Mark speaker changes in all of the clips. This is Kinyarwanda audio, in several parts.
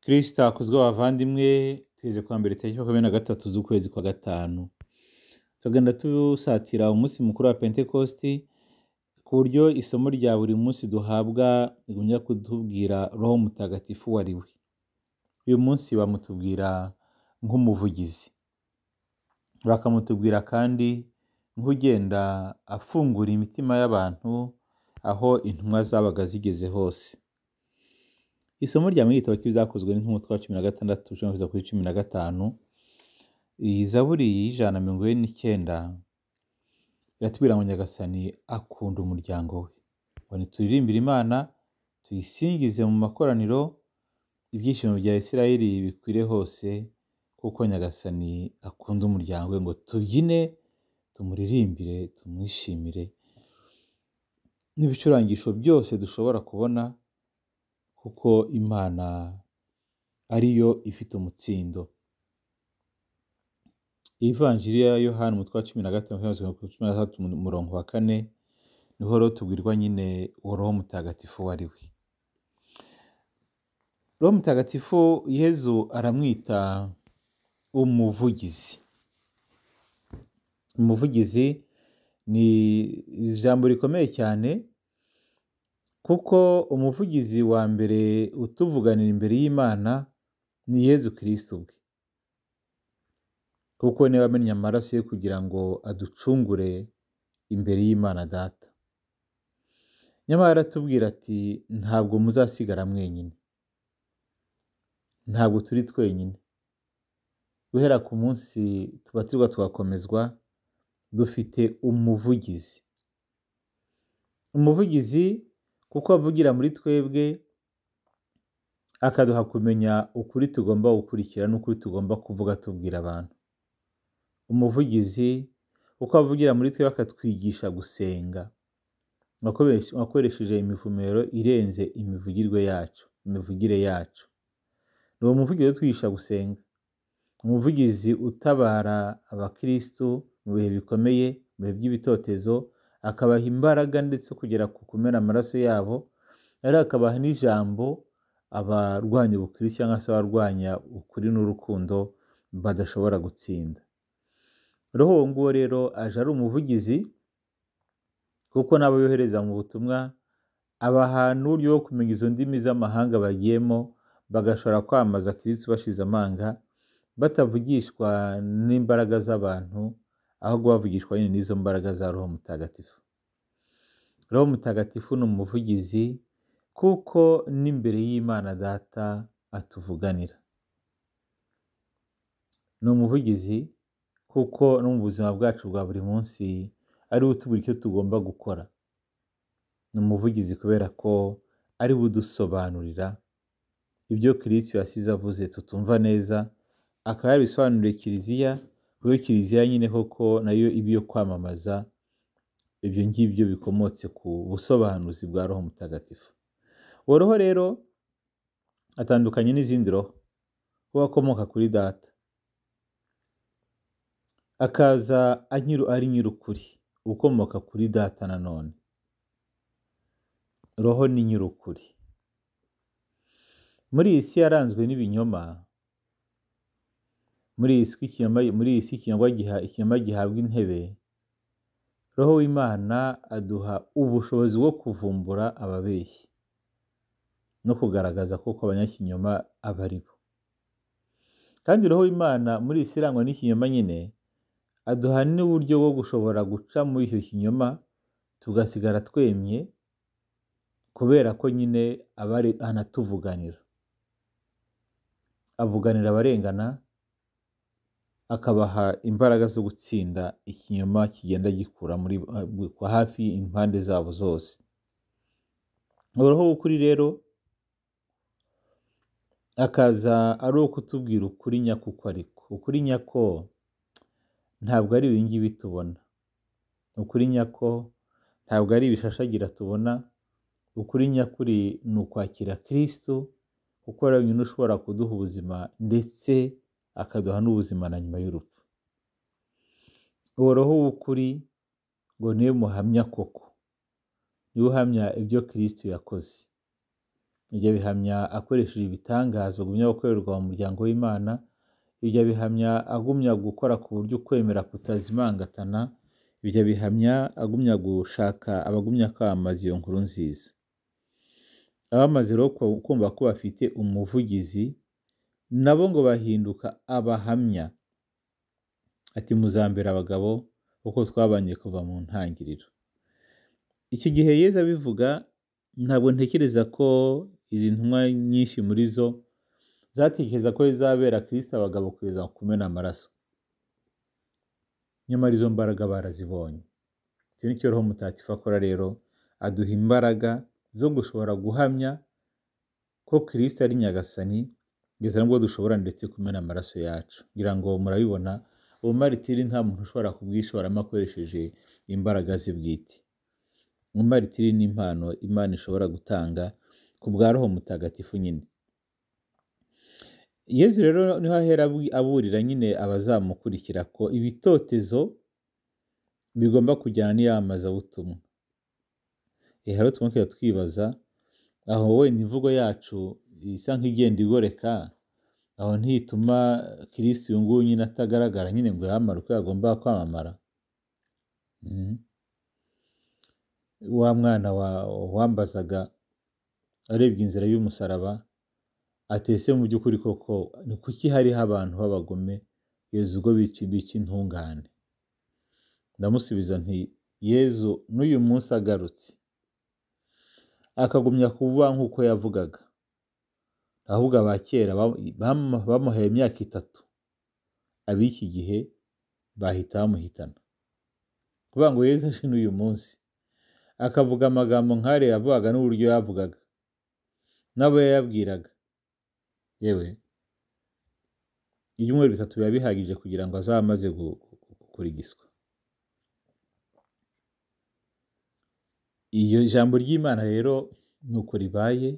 Speaker 1: kirisita akozwe bavandimwe tweze kwa mbere tariki makumyabiri na gatatu z'ukwezi kwa gatanu tugenda dusatira umunsi mukuru wa pentekosti ku buryo isomo rya buri munsi duhabwa rigumya kutubwira roho mutagatifu uwo ari we uyu munsi bamutubwira nk'umuvugizi bakamutubwira kandi nk'ugenda afungura imitima y'abantu aho intumwa zabaga zigeze hose isomo rya mu gitabo cy'ibizakozwe n'intumwa twa cumi na gatandatu ushobora kuza kuri cumi na gatanu iyi zaburi y'ijana na mirongo ine n'icyenda iratubwira ngo nyagasani akunda umuryango we ngo ntituririmbire imana tuyisingize mu makoraniro ibyishimo bya isirayeli bikwire hose kuko nyagasani akunda umuryango we ngo tubyine tumuririmbire tumwishimire n'ibicurangisho byose dushobora kubona kuko imana ariyo ifite umutsindo ivanjiri ya yohani umutwe wa cumi na gatanu cumi na gatatu umurongo wa kane niho rero tubwirwa nyine uwo roho mutagatifu uwo ari we roho mutagatifu yezu aramwita umuvugizi umuvugizi ni ijambo rikomeye cyane kuko umuvugizi wa mbere utuvuganira imbere y'imana ni yezu kirisiti ubwe kuko niba amennye amaraso ye kugira ngo aducungure imbere y'imana data nyamara aratubwira ati ntabwo muzasigara mwenyine ntabwo turi twenyine guhera ku munsi tubatirwa tugakomezwa dufite umuvugizi umuvugizi kuko avugira muri twebwe akaduha kumenya ukuri tugomba gukurikira n'ukuri tugomba kuvuga tubwira abantu umuvugizi uko avugira muri twe bakatwigisha gusenga wakoresheje imivumero irenze imivugirwe yacu imivugire yacu ni uwo muvugizi utwigisha gusenga umuvugizi utabara abakirisitu mu bihe bikomeye mu bihe by'ibitotezo akabaha imbaraga ndetse kugera ku kumena amaraso yabo ariko akabaha n'ijambo abarwanya ubukiri cyangwa se abarwanya ukuri n'urukundo badashobora gutsinda roho uwo nguwo rero aje ari umuvugizi kuko n'abo yohereza mu butumwa abaha n'uburyo bwo kumenya izo ndimi z'amahanga bagiyemo bagashobora kwamamaza kiritsi bashize amanga batavugishwa n'imbaraga z'abantu ahubwo bavugishwa nyine n'izo mbaraga za roho mutagatifu roho mutagatifu ni umuvugizi kuko n'imbere y'imana data atuvuganira ni umuvugizi kuko no mu buzima bwacu bwa buri munsi ariwe utubwira icyo tugomba gukora ni umuvugizi kubera ko ari we udusobanurira ibyo kirisito yasize avuze tutumva neza akaba yabisobanuriye kiliziya kuri kiliziya nyine koko nayo ibyo kwamamaza ibyo ngibyo bikomotse ku busobanuzi bwa roho mutagatifu uwo roho rero atandukanye n'izindi roho kuko akomoka kuri data akaza ari nyir'ukuri ukomoka kuri data nanone roho ni nyir'ukuri muri iyi si yaranzwe n'ibinyoma muri iyi si ikinyoma gihabwa intebe roho w'imana aduha ubushobozi bwo kuvumbura ababeshyi no kugaragaza koko abanyakinyoma aba ari bo kandi roho w'imana muri iyi si irangwa n'ikinyoma nyine aduha n'uburyo bwo gushobora guca muri icyo kinyoma tugasigara twemye kubera ko nyine aba anatuvuganira avuganira abarengana akabaha imbaraga zo gutsinda ikinyoma kigenda gikura muri hafi impande zabo zose uroho w'ukuri rero akaza ari uwo kutubwira ukuri nyako ariko ukuri nyako ntabwo ari ibingibi tubona ukuri nyako ntabwo ari ibishashagira tubona ukuri nyakuri ni ukwakira kirisitu kuko ari wenyine ushobora kuduha ubuzima ndetse akaduha n'ubuzima na nyuma y'urupfu uwo roho w'ukuri ngo niwe muhamya koko niwe uhamya ibyo kirisitu yakoze ibyo abihamya akoresheje ibitangazo agumya gukorerwa mu muryango w'imana ibyo abihamya agumya gukora ku buryo ukwemera kutazimangatana ibyo abihamya agumya gushaka abagumya kwamamaza iyo nkuru nziza abamaze rero ku- kumva ko bafite umuvugizi nabo ngo bahinduka abahamya ati muzambere abagabo kuko twabanye kuva mu ntangiriro icyo gihe yezu abivuga ntabwo ntekereza ko izi ntumwa nyinshi muri zo zatekereza ko zizabera kirisita abagabo kugeza ku kumena amaraso nyamara izo mbaraga barazibonye icyo ni cyo roho mutatifu akora rero aduha imbaraga zo gushobora guhamya ko kirisita ari nyagasani kugeza nubwo dushobora ndetse kumena amaraso yacu ngira ngo murabibona ubumaritiri nta muntu ushobora kubwishoramo akoresheje imbaraga ze bwite umaritiri ni impano imana ishobora gutanga ku bwa roho mutagatifu nyine yezu rero niho ahera abu- aburira nyine abazamukurikira ko ibitotezo bigomba kujyana n'iyamamazabutumwa rero twongera twibaza aho wenda imvugo yacu isa nk'igenda igoreka aho ntituma kirisiti uyu nguyu nyine atagaragara nyine ngo yamamare uko yagomba kwamamara Mhm. wa mwana wa- wambazaga arebye inzira y'umusaraba atese mu by'ukuri koko ni kuki hariho abantu b'abagome yezu ubwo bica ibica intungane ndamusubiza nti yezu n'uyu munsi agarutse akagumya kuvuga nk'uko yavugaga ahubwo aba kera ba- bamu- bamuhaye imyaka itatu ab'iki gihe bahita bamuhitana kuvuga ngo yezu aje n'uyu munsi akavuga amagambo nk'ariya yavugaga n'uburyo yavugaga n'abo yayabwiraga yewe ibyumweru bitatu biba bihagije kugira ngo azaba amaze gu- gu- gu- kurigiswa iyo ijambo ry'imana rero ni uko ribaye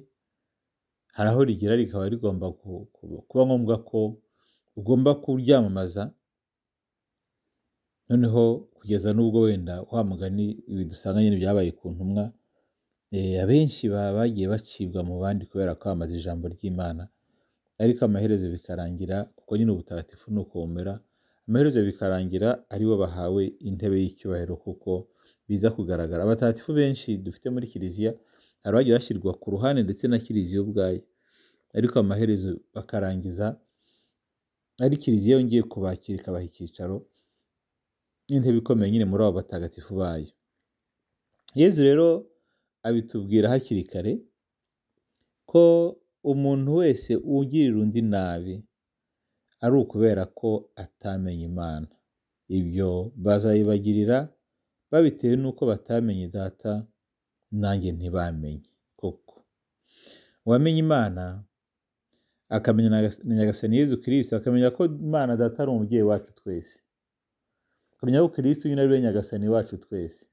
Speaker 1: hari aho rigera rikaba rigomba ku- ku- kuba ngombwa ko ugomba kuryamamaza noneho kugeza n'ubwo wenda wa mugani ibi dusanga nyine byabaye ku ntumwa eh, abenshi baba bagiye bacibwa mu bandi kubera kwamamaza ijambo ry'imana ariko amaherezo bikarangira kuko nyine ubutagatifu ni ukomera amaherezo bikarangira ari bo bahawe intebe y'icyubahiro kuko biza kugaragara abatagatifu benshi dufite muri kiliziya hari abagiye bashyirwa ku ruhande ndetse na kiliziya ubwayo ariko amaherezo bakarangiza ari kiliziya yongeye kubakira ikabaha icyicaro n'intebe ikomeye nyine muri abo batagatifu bayo yezu rero abitubwira hakiri kare ko umuntu wese ugirira undi nabi ari ukubera ko atamenye imana ibyo bazayibagirira babitewe n'uko batamenye data nanjye ntibamenye koko uwamenye imana akamenya na Gas- na nyagasani yezu kirisito akamenya ko imana data ari umubyeyi wacu twese akamenya ko kirisito nyine ari we nyagasani wacu twese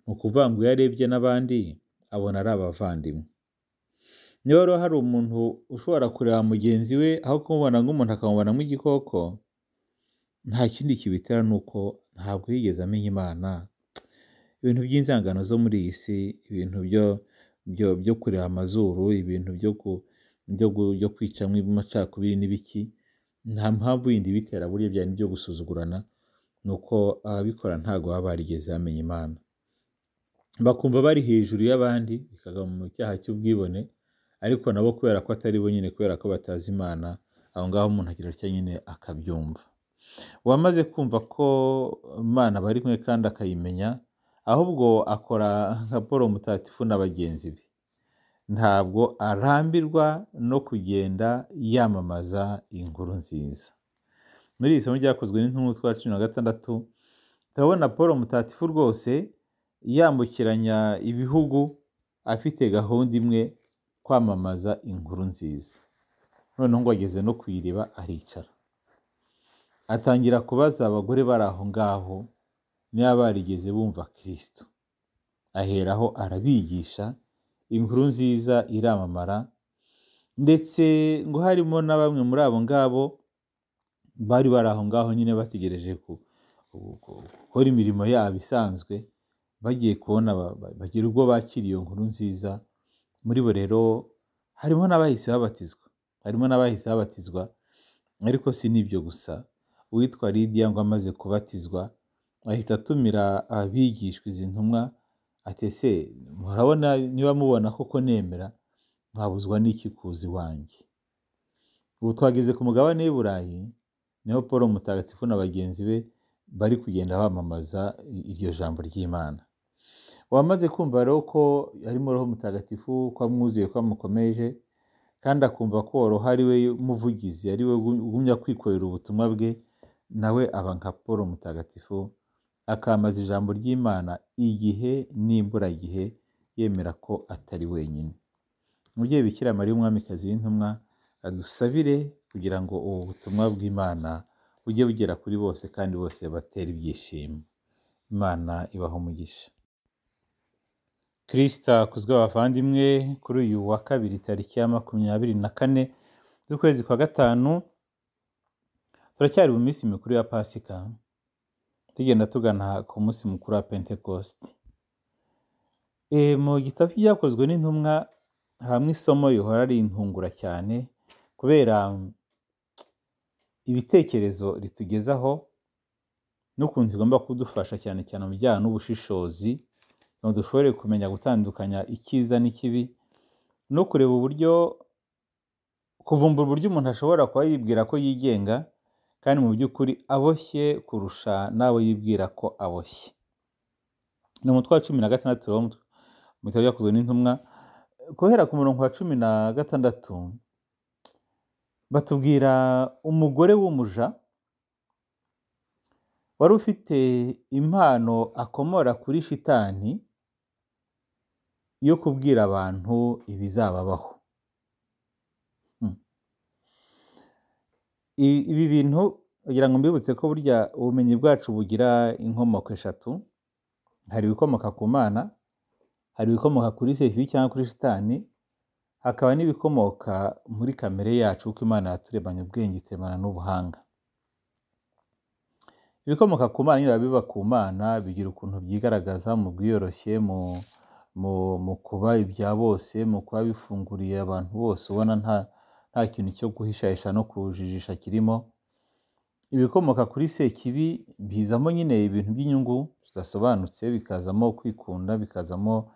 Speaker 1: ni ukuvuga ngo iyo arebye n'abandi abona ari abavandimwe niba rero hari umuntu ushobora kureba mugenzi we aho kumubona nk'umuntu akamubona nk'igikoko nta kindi kibitera ni uko ntabwo yigeze amenya imana ibintu by'inzangano zo muri iyi si ibintu byo byo byo kureba amazuru ibintu byo ku byo, gu- byo kwicamo amacakubiri n'ibiki nta mpamvu yindi ibitera burya byari ibyo gusuzugurana ni uko ababikora ntabwo baba barigeze bamenya imana bakumva bari hejuru y'abandi bikagwa mu cyaha cy'ubwibone ariko nabo kubera ko atari bo nyine kubera ko batazi imana aho ngaho umuntu agira atya nyine akabyumva uwamaze kumva ko imana bari kumwe kandi akayimenya ahubwo akora nka paul mutatifu na bagenzi be ntabwo arambirwa no kugenda yamamaza inkuru nziza muri iri somo ryakozwe n'intumwa twa cumi na gatandatu turabona paul mutatifu rwose yambukiranya ibihugu afite gahunda imwe kwamamaza inkuru nziza noneho ngo ageze no ku iriba aricara atangira kubaza abagore bari aho ngaho niba barigeze bumva kirisito aheraho arabigisha inkuru nziza iramamara ndetse ngo harimo na bamwe muri abo ngabo bari bari aho ngaho nyine bategereje ku- ku- ku- gukora imirimo yabo isanzwe bagiye kubona ba- ba- bagira ubwo bakira iyo nkuru nziza muri bo rero harimo n'abahise babatizwa harimo n'abahise babatizwa ariko si n'ibyo gusa uwitwa lidiya ngo amaze kubatizwa ahita atumira abigishwa izi ntumwa atese murabona niba mubona koko nemera mwabuzwa n'iki kuza iwanjye ubu twageze ku mugabane w'i burayi niho paul mutagatifu na bagenzi be bari kugenda bamamaza iryo jambo ry'imana wamaze kumva rero ko harimo roho mutagatifu ko amwuzuye ko amukomeje kandi akumva ko roho ari we muvugizi ari we ugumya kwikorera ubutumwa bwe nawe aba nka paul mutagatifu akamaza ijambo ry'imana igihe n'imburagihe yemera ko atari wenyine umubyeyi bikira mariya umwamikazi w'intumwa adusabire kugira ngo ubu butumwa bw'imana bujye bugera kuri bose kandi bose batere ibyishimo imana ibaho umugisha kirisita akuzwe abavandimwe kuri uyu wa kabiri tariki ya makumyabiri na kane z'ukwezi kwa gatanu turacyari mu minsi mikuru ya pasika tugenda tugana ku munsi mukuru wa pentekosti mu gitabo cyakozwe n'intumwa hamwe isomo rihora rintungura cyane kubera ibitekerezo ritugezaho n'ukuntu tugomba kudufasha cyane cyane mu bijyanye n'ubushishozi ngo dushobore kumenya gutandukanya icyiza n'ikibi no kureba uburyo kuvumbura uburyo umuntu ashobora kuba yibwira ko yigenga kandi mu by'ukuri aboshye kurusha n'abo yibwira ko aboshye ni umutwe wa cumi na gatandatu mu bitabo byakozwe n'intumwa guhera ku murongo wa cumi na gatandatu batubwira umugore w'umuja wari ufite impano akomora kuri shitani yo kubwira abantu ibizababaho ibi bintu kugira ngo mbibutse ko burya ubumenyi bwacu bugira inkomoko eshatu hari ibikomoka ku mana hari ibikomoka kuri sefi cyangwa kuri shitani hakaba n'ibikomoka muri kamere yacu kuko imana yaturebanye ubwenge ituremana n'ubuhanga ibikomoka ku mana niba biba ku mana bigira ukuntu byigaragaza mu bwiyoroshye mu kuba ibya bose mu kuba bifunguriye abantu bose ubona nta nta kintu cyo guhishahisha no kujijisha kirimo ibikomoka kuri sekibi bizamo nyine ibintu by'inyungu zidasobanutse bikazamo kwikunda bikazamo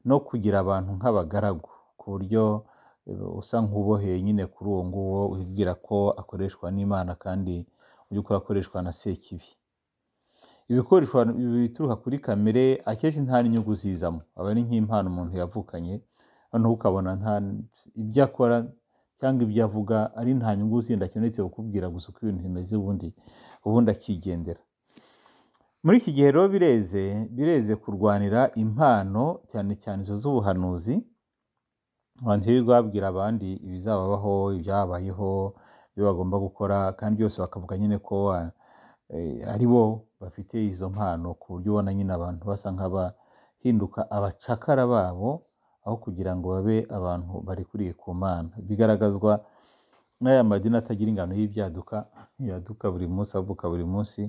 Speaker 1: no kugira abantu nk'abagaragu ku buryo usa nk'uboheye nyine kuri uwo nguwo wibwira ko akoreshwa n'imana kandi mu by'ukuri akoreshwa na sekibi ibikoresho bituruka kuri kamere akenshi nta n'inyungu zizamo aba ari nk'impano umuntu yavukanye noneho ukabona nta ibyo akora cyangwa ibyo avuga ari nta nyungu zindi akenetse kukubwira gusa uko ibintu bimeze ubundi ubundi akigendera muri iki gihe rero bireze bireze kurwanira impano cyane cyane izo z'ubuhanuzi abantu birirwa babwira abandi ibizababaho ibyabayeho ibyo bagomba gukora kandi byose bakavuga nyine ko ari bo bafite izo mpano ku buryo ubona nyine abantu basa nk'abahinduka abacakara babo aho kugira ngo babe abantu barikuriye ku mana bigaragazwa n'aya madini atagira ingano y'ibyaduka yaduka buri munsi avuka buri munsi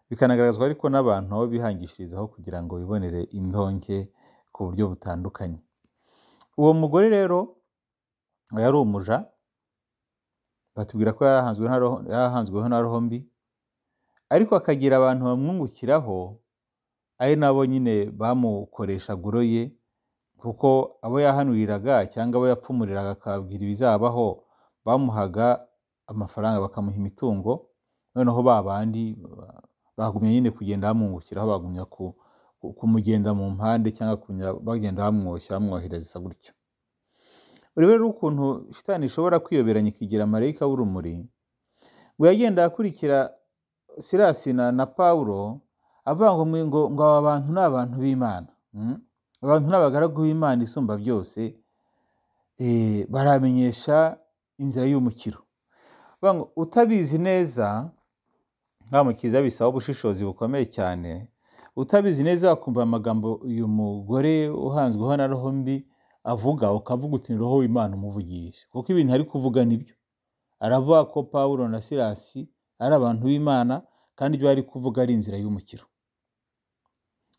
Speaker 1: bikanagaragazwa ariko n'abantu aho bihangishirizaho kugira ngo bibonere indonke ku buryo butandukanye uwo mugore rero yari umuja batubwira ko yarahanzweho na roho mbi ariko akagira abantu bamwungukiraho ari nabo nyine bamukoresha guro ye kuko abo yahanuriraga cyangwa abo yapfumuriraga akababwira ibizabaho bamuhaga amafaranga bakamuha imitungo noneho ba bandi bagumya nyine kugenda bamwungukiraho bagumya kumugenda mu mpande cyangwa bagenda bamwoshya bamwohereza gutyo rero ukuntu shitani ishobora kwiyoberanya ikigira marayika w'urumuri ngo yagenda akurikira sirasi na pawulo avuga ngo ngo aba bantu ni abantu b'imana abantu ni abagaragu b'imana isumba byose baramenyesha inzira y'umukiro utabizi neza nta mukiza bisaba ubushishozi bukomeye cyane utabizi neza wakumva amagambo uyu mugore uhanzweho na roho mbi avuga ukavuga uti ni roho w'imana umuvugisha kuko ibintu ari kuvuga nibyo aravuga ko pawulo na sirasi ari abantu b'imana kandi ibyo ari kuvuga ari inzira y'umukiro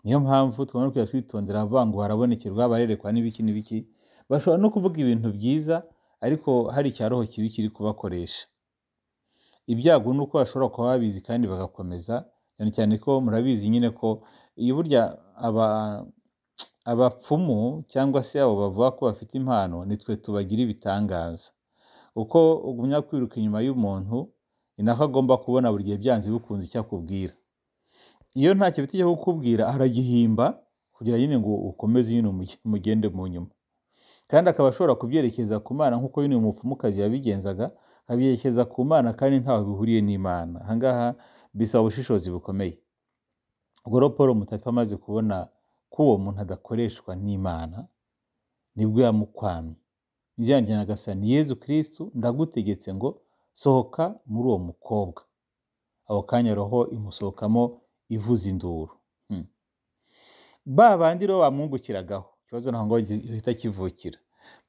Speaker 1: niyo mpamvu tugomba kujya twitondera avuga ngo harabonekerwa barerekwa n'ibiki n'ibiki bashobora no kuvuga ibintu byiza ariko hari icya roho kibi kiri kubakoresha ibyago ni uko bashobora kuba babizi kandi bagakomeza cyane cyane ko murabizi nyine ko iyo burya aba abapfumu cyangwa se abo bavuga ko bafite impano nitwe tubagira ibitangaza uko ugumya kwiruka inyuma y'umuntu ni nako agomba kubona buri gihe byanze bikunze icyo akubwira iyo ntacyo afite cyo kukubwira aragihimba kugira nyine ngo ukomeze nyine umugende mu nyuma kandi akaba ashobora kubyerekeza ku mana nk'uko nyine umupfumukazi yabigenzaga abyerekeza ku mana kandi ntaho bihuriye n'imana ahangaha bisaba ubushishozi bukomeye ubwo raporo mutatwa amaze kubona ko uwo muntu adakoreshwa n'imana nibwo yamukwamye njyana agasa ni yezu kirisitu ndagutegetse ngo sohoka muri uwo mukobwa aho kanya roho imusohokamo ivuza induru ba bandi rero bamwungukiragaho ikibazo ntabwo gihita kivukira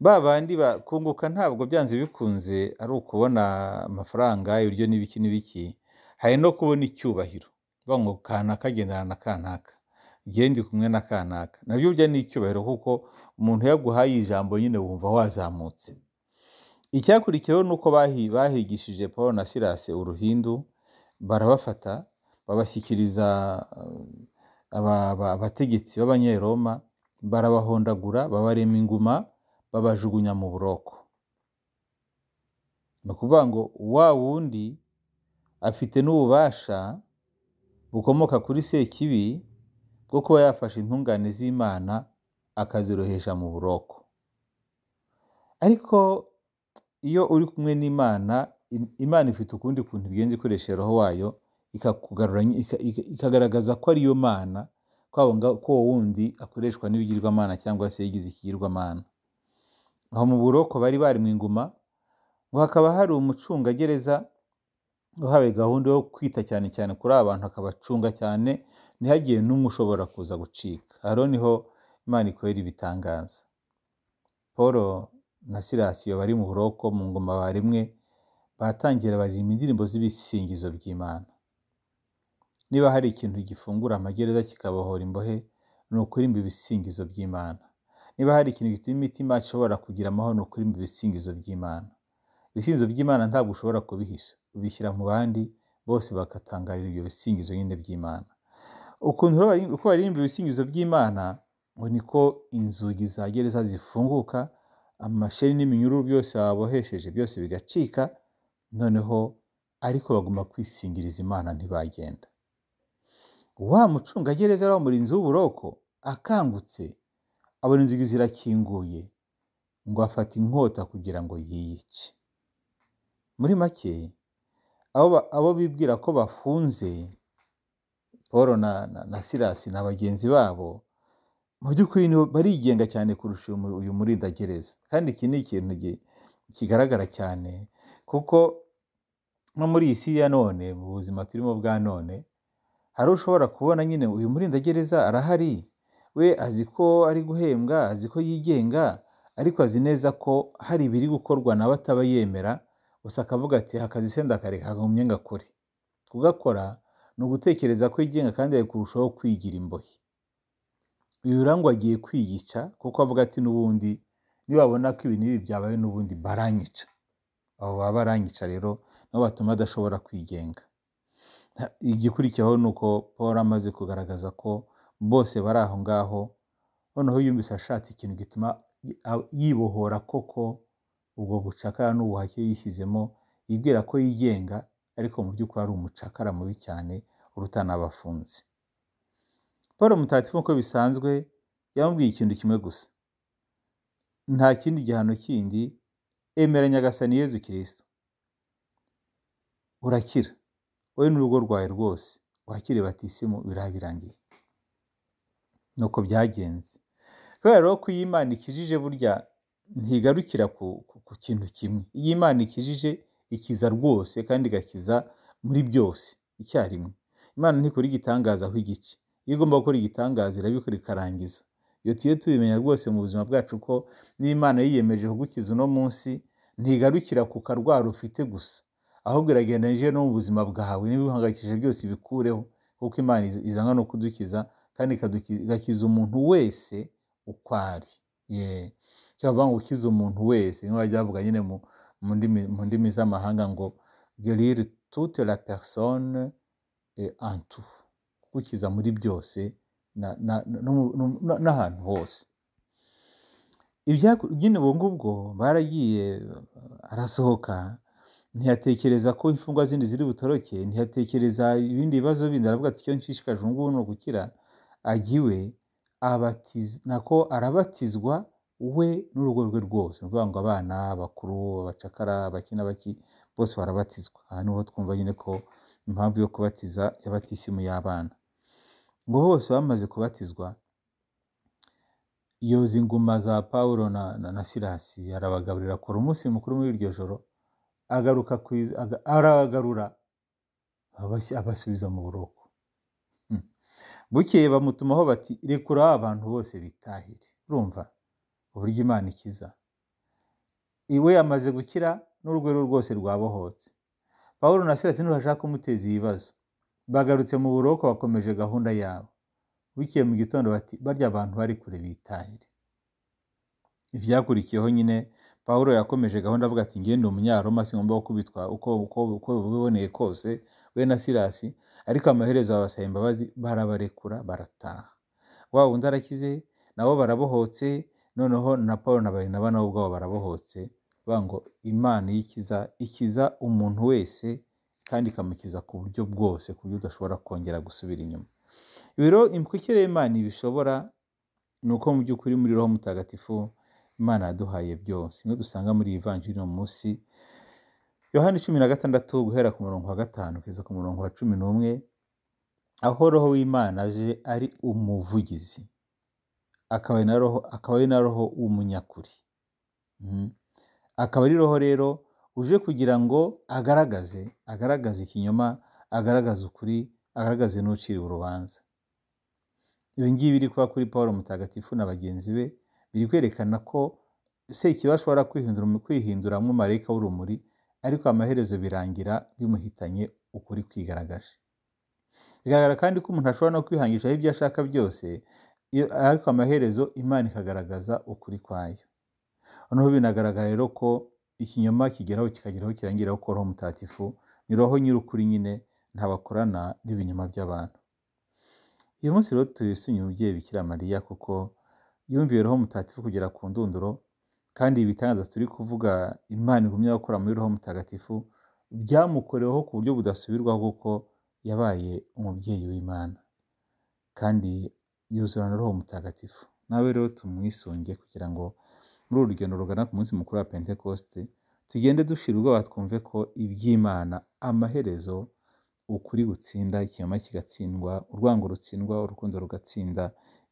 Speaker 1: ba bandi bakunguka ntabwo byanze bikunze ari ukubona amafaranga ibiryo n'ibiki n'ibiki hari no kubona icyubahiro ngo kanaka agendana na kanaka ndi kumwe na kanaka nabyo byo ni icyubahiro kuko umuntu yaguhaye ijambo nyine wumva wazamutse icyakurikiyeho ni uko bahigishije paul na sirase uruhindu barabafata babashyikiriza abategetsi b'abanyeroma barabahondagura babarema inguma babajugunya mu buroko ni ukuvuga ngo wa wundi afite n'ububasha bukomoka kuri sekibi bwo kuba yafashe intungane z'imana akazirohesha mu buroko ariko iyo uri kumwe n'imana imana ifite ukundi kuntu igenza ikoresha roho wayo ikagaragaza ko ariyo mana ko uwo wundi akoreshwa n'ibigirwamana cyangwa se yigize ikigirwamana aho mu buroko bari bari mu inguma ngo hakaba hari umucungagereza uhawe gahunda yo kwita cyane cyane kuri aba bantu akabacunga cyane ntihagire n'umwe ushobora kuza gucika hano niho imana ikorera ibitangaza paul na sirasiyo bari mu buroko mu ngoma barimwe batangira baririmba indirimbo z'ibisingizo by'imana niba hari ikintu gifungura amagereza kikabohora imbohe ni ukurimba ibisingizo by'imana niba hari ikintu gituma imitima ishobora kugira amahoro ni ukurimba ibisingizo by'imana ibisingizo by'imana ntabwo ushobora kubihisha ubishyira mu bandi bose bagatangarira ibyo bisingizo nyine by'imana ukuntu uko baririmba ibisingizo by'imana ngo niko inzugi za gereza zifunguka amasheni n'iminyururu byose babohesheje byose bigacika noneho ariko bagomba kwisingiriza imana ntibagenda wa mucungagereza ari umurinzi w'uburoko akangutse abona inzugi zirakinguye ngo afate inkota kugira ngo yiyice muri make abo bibwira ko bafunze paul na sirasi na bagenzi babo mu by'ukuri barigenga cyane kurusha uyu murindagereza kandi iki ni ikintu kigaragara cyane kuko no muri iyi si ya none mu buzima turimo bwa none hari ushobora kubona nyine uyu murindagereza arahari we azi ko ari guhembwa azi ko yigenga ariko azi neza ko hari ibiri gukorwa nawe ataba yemera gusa akavuga ati hakazi senda kare kagumye ngakore kugakora ni ugutekereza ko yigenga kandi ari kurushaho kwigira imbohe uyu rangwa agiye kwiyica kuko avuga ati n'ubundi nibabona ko ibintu ibi byabaye n'ubundi baranyica abo baba baranyica rero nabo batuma adashobora kwigenga igikurikiyeho ni uko paul amaze kugaragaza ko bose bari aho ngaho noneho yumvise ashatse ikintu gituma yibohora koko ubwo bucakara n'ubuhake yishyizemo yibwira ko yigenga ariko mu by'ukuri ari umucakara mubi cyane uruta n'abafunzi paul mutatifu nk'uko bisanzwe yamubwiye ikintu kimwe gusa nta kindi gihano kindi emera nyagasani yezu kirisito urakira wowe n'urugo rwawe rwose wakire batisimu biriya birangiye ni uko byagenze kubera rero ko iyo imana ikijije burya ntigarukira ku kintu kimwe iyo imana ikijije ikiza rwose kandi igakiza muri byose icyarimwe imana ntikora igitangaza aho igice iyo igomba gukora igitangaza irabikora ikarangiza iyo tugiye tubimenya rwose mu buzima bwacu ko n'imana yiyemeje kugukiza uno munsi ntigarukira ku karwara ufite gusa ahubwo iragendanyije no mu buzima bwawe n'ibihangayikishije byose bikureho kuko imana izana no kudukiza kandi igakiza umuntu wese uko ari cyavuga ngo ukize umuntu wese nk'aho byavuga nyine mu mu ndimi mu ndimi z'amahanga ngo gerire toute la personne et en tout kugukiza muri byose na- na- no mu- no- no- n'ahantu hose Ibyako- nyine ubwo ngubwo baragiye eh, arasohoka ntiyatekereza ko imfungwa zindi ziri butoroke ntiyatekereza ibindi bibazo bindi aravuga ati icyo nshishikajwe ubu ngubu ni ugukira ajya iwe abatiz- nako arabatizwa we n'urugo rwe rwose ni ukuvuga ngo abana abakuru abacakara abaki n'abaki bose barabatizwa aha niho twumva nyine ko impamvu yo kubatiza y'abatisimu y'abana ngo bose bamaze kubatizwa yoza inguma za pawulo na, na, na silasi arabagaburira akora umunsi mukuru muri iryo joro agaruka ku iz- aga- aragarura abas- abasubiza mu buroko Hmm. bukeye bamutumaho bati rekura aba bantu bose bitahire urumva uburyo imana ikiza iwe yamaze gukira n'urugo rwe rwose rwabohotse pawulo na silasi nibo bashaka kumuteza ibibazo bagarutse mu buroko bakomeje gahunda yabo bukeye mu gitondo bati barya abantu bari kure bitahire ibyakurikiyeho nyine pawulo yakomeje gahunda avuga ati ngende umunyaroma singomba gukubitwa uko uko uko biboneye kose we na silasi ariko amaherezo babasaba imbabazi barabarekura barataha wa wundi arakize nabo barabohotse noneho na paul na barinaba nabo ubwabo barabohotse bavuga ngo imana ikiza ikiza umuntu wese kandi ikamukiza ku buryo bwose ku buryo udashobora kongera gusubira inyuma ibiro imikukire y'imana ibishobora ni uko mu by'ukuri muri roho mutagatifu imana yaduhaye byose imwe dusanga muri iyi vanjiri uno munsi yohani cumi na gatandatu guhera ku murongo wa gatanu kugeza ku murongo wa cumi n'umwe aho roho w'imana aje ari umuvugizi akaba ari na roho akaba ari na roho w'umunyakuri Mhm. akaba ari roho rero uje kugira ngo agaragaze agaragaze ikinyoma agaragaze ukuri agaragaze n'uciriwe urubanza ibi ngibi biri kuba kuri paul mutagatifu na bagenzi be biri kwerekana ko sekiba ashobora kwihindura kwihinduramo marayika w'urumuri ariko amaherezo birangira bimuhitanye ukuri kwigaragaje bigaragara kandi ko umuntu ashobora no kwihangishaho ibyo ashaka byose iyo- ariko amaherezo imana ikagaragaza ukuri kwayo noneho binagaragara rero ko ikinyoma kigeraho kikageraho kirangiraho ko roho mutagatifu ni roho nyir'ukuri nyine ntabakorana n'ibinyoma by'abantu uyu munsi rero tuyisumye umubyeyi bikira mariya kuko yumviye roho mutagatifu kugera ku ndunduro kandi ibitangaza turi kuvuga imana igumya gukora muri roho mutagatifu byamukoreweho ku buryo budasubirwaho kuko yabaye umubyeyi w'imana kandi yuzurana roho mutagatifu nawe rero tumwisunge kugira ngo muri uru rugendo rugana ku munsi mukuru wa pentekoste tugende dushira ubwoba twumve ko iby'imana amaherezo ukuri gutsinda ikinyoma kigatsindwa urwango rutsindwa urukundo rugatsinda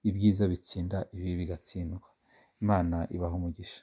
Speaker 1: ibyiza bitsinda ibibi bigatsindwa imana ibaha umugisha